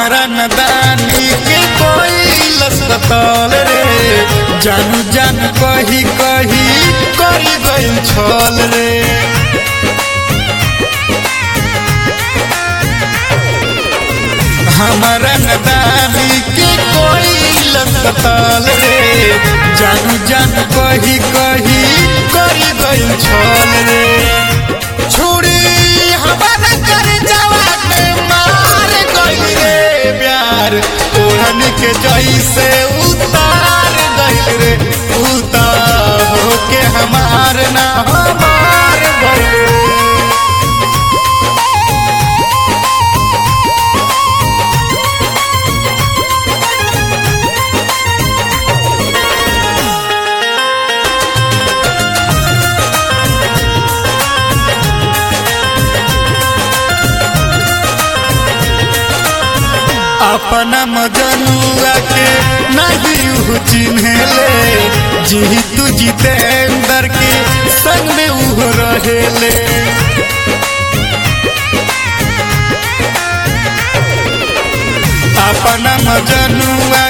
हमारा नदानी के कोई लसतल रे जानू जान कही कही करी गई छल रे हमारा नदानी के कोई लसतल रे जानू जान कही कही करी गई छल रे छुरी हमारा कर जवा के मार गई रे प्यार ओढ़न के जैसे उतार गई रे उतार होके हमार ना हमार गई रे अपना मजनुआ के नहीं चिन्हले जी तू जितेंद्र के संग में उह रहेले अपना मजनुआ